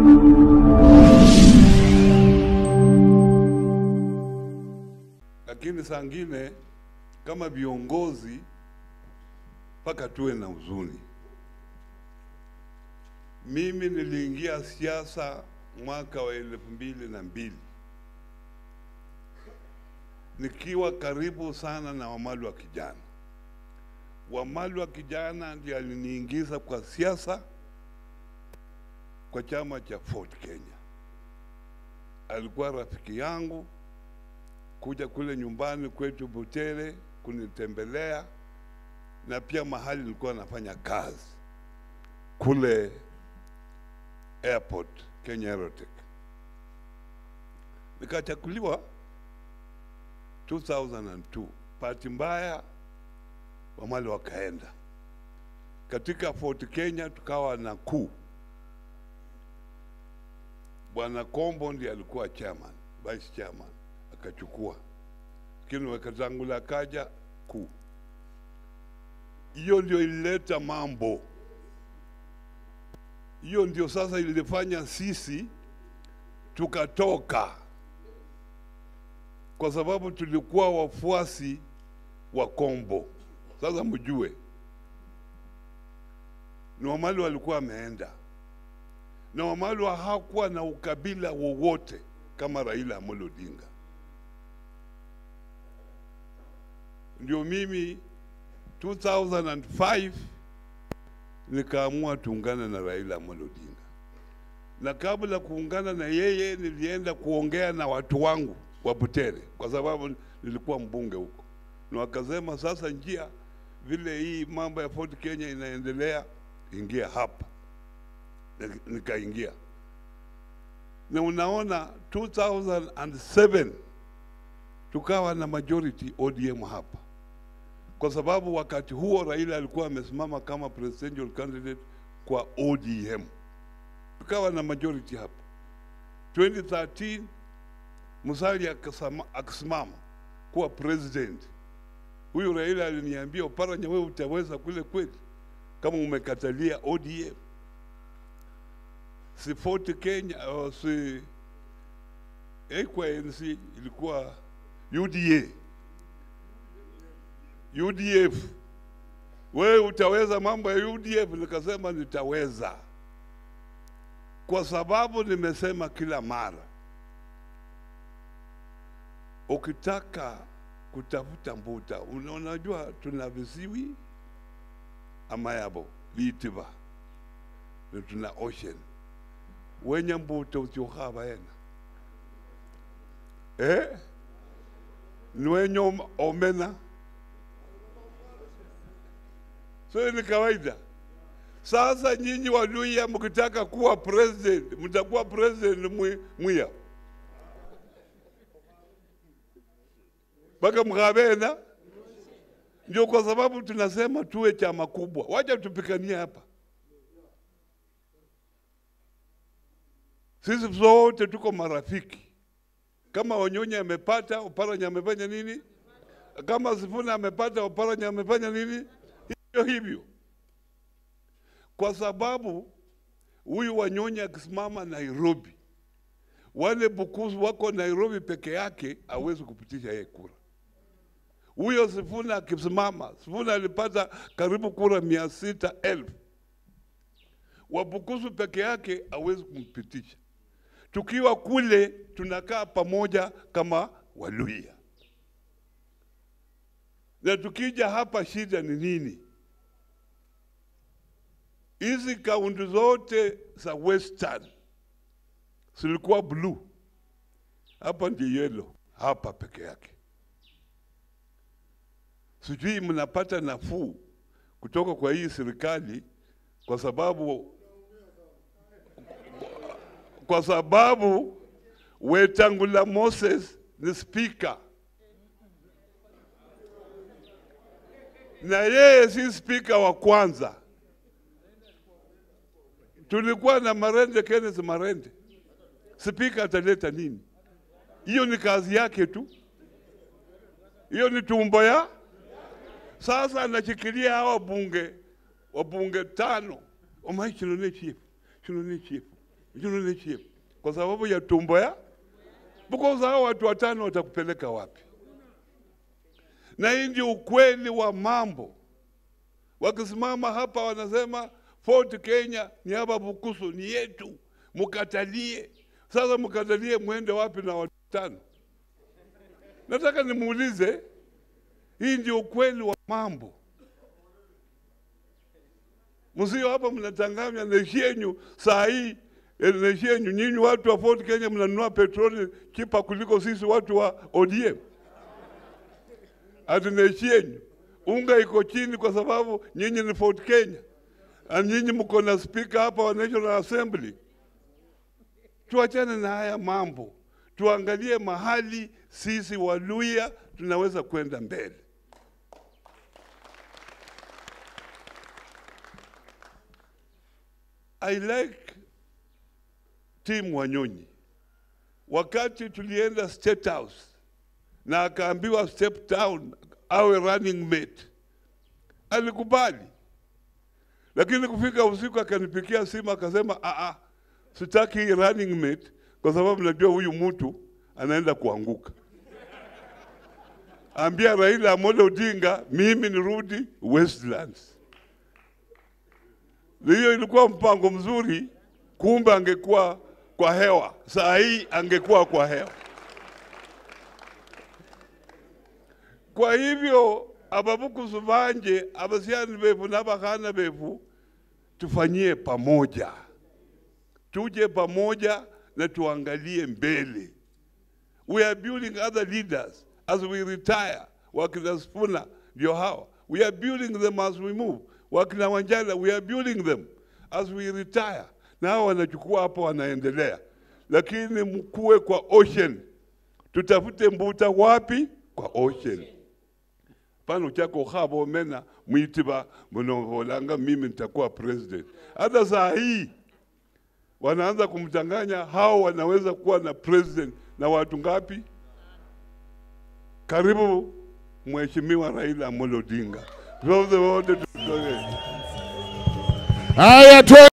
Lakini saa ngine kama viongozi mpaka tuwe na huzuni. Mimi niliingia siasa mwaka wa elfu mbili na mbili nikiwa karibu sana na Wamalu wa kijana. Wamalu wa kijana ndiye aliniingiza kwa siasa kwa chama cha Ford Kenya. Alikuwa rafiki yangu kuja kule nyumbani kwetu Butere kunitembelea na pia mahali nilikuwa nafanya kazi kule airport Kenya Aerotech. Nikachakuliwa 2002. Bahati mbaya Wamali wakaenda katika Fort Kenya, tukawa na kuu. Bwana Kombo ndiye alikuwa chairman, vice chairman akachukua, lakini Wekatangula akaja kuu. Hiyo ndio ilileta mambo, hiyo ndio sasa ilifanya sisi tukatoka, kwa sababu tulikuwa wafuasi wa Kombo. Sasa mjue ni Wamali walikuwa wameenda na Wamali hakuwa na ukabila wowote kama Raila Amolo Odinga. Ndio mimi 2005 nikaamua tuungane na Raila Amolo Odinga, na kabla kuungana na yeye nilienda kuongea na watu wangu wa Butere kwa sababu nilikuwa mbunge huko, na wakasema sasa, njia vile hii mambo ya Ford Kenya inaendelea, ingia hapa. Nikaingia na unaona 2007 tukawa na majority ODM hapa, kwa sababu wakati huo Raila alikuwa amesimama kama presidential candidate kwa ODM, tukawa na majority hapa. 2013 Musalia akasimama kuwa president. Huyu Raila aliniambia, Oparanya, wewe utaweza kule kweli kama umekatalia ODM? Si Fort Kenya au si haikuwa ANC, ilikuwa UDA UDF. Wewe utaweza mambo ya UDF? Nikasema nitaweza, kwa sababu nimesema kila mara, ukitaka kutafuta mbuta, unajua tuna visiwi amayabo viitiva na tuna ocean wenye mbuta utiokhava yena eh? ni wenye om- omena so ni kawaida sasa nyinyi waluya mkitaka kuwa president mtakuwa president mwi- mwiya mpaka mkavena ndio kwa sababu tunasema tuwe chama kubwa wacha tupikanie hapa sisi zote tuko marafiki. Kama Wanyonyi amepata, Oparanya amefanya nini? Kama Sifuna amepata, Oparanya amefanya nini? Hivyo hivyo, kwa sababu huyu Wanyonyi akisimama Nairobi, wale Bukusu wako Nairobi peke yake, hawezi kupitisha yeye kura. Huyo Sifuna akisimama, Sifuna alipata karibu kura mia sita elfu Wabukusu peke yake hawezi kumpitisha. Tukiwa kule tunakaa pamoja kama Waluhya, na tukija hapa shida ni nini? Hizi kaunti zote za Western zilikuwa blue, hapa ndi yellow, hapa peke yake. Sijui mnapata nafuu kutoka kwa hii serikali kwa sababu kwa sababu Wetangula Moses ni spika na yeye si spika wa kwanza. Tulikuwa na Marende, Kenneth Marende, spika ataleta nini? Hiyo ni kazi yake tu, hiyo ni tumbo ya sasa. Anashikilia hawa bunge wabunge tano omai chino ne chief chino ne chief Unionship kwa sababu ya tumbo ya because hao watu watano watakupeleka wapi? Na hii ndio ukweli wa mambo. Wakisimama hapa wanasema Fort Kenya ni hapa Bukusu, ni yetu, mkatalie. Sasa mkatalie, mwende wapi na watu watano? Nataka nimuulize, hii ndio ukweli wa mambo. Msio hapa mnatanganya neshi yenyu saa hii eh, neshi yenyu nyinyi watu wa Fort Kenya mnanunua petroli chipa kuliko sisi watu wa ODM. Ati neshi yenyu unga iko chini kwa sababu nyinyi ni Fort Kenya, na nyinyi mko na speaker hapa wa National Assembly. Tuachane na haya mambo, tuangalie mahali sisi Waluya tunaweza kwenda mbele. I like Tim Wanyonyi. Wakati tulienda State House na akaambiwa step down awe running mate, alikubali, lakini kufika usiku akanipikia simu akasema, aa, sitaki hii running mate kwa sababu najua huyu mtu anaenda kuanguka. Ambia Raila Amolo Odinga mimi nirudi Westlands. Hiyo ilikuwa mpango mzuri, kumbe angekuwa kwa hewa, saa hii angekuwa kwa hewa. Kwa hivyo ababukusu banje abasiani befu n'abakhana befu tufanyie pamoja, tuje pamoja na tuangalie mbele. We are building other leaders as we retire. Wakina Spuna ndio hawa. We are building them as we move. Wakina Wanjala, we are building them as we retire. Na hawa wanachukua hapo wanaendelea, lakini mkuwe kwa ocean. Tutafute mbuta wapi? Kwa ocean. Pano chako khabo mena mwitiba mnavolanga mimi nitakuwa president. Hata saa hii wanaanza kumchanganya hao wanaweza kuwa na president na watu ngapi? Karibu Mheshimiwa Raila Amolo Odinga. Tuombe wote tutoe. Haya tu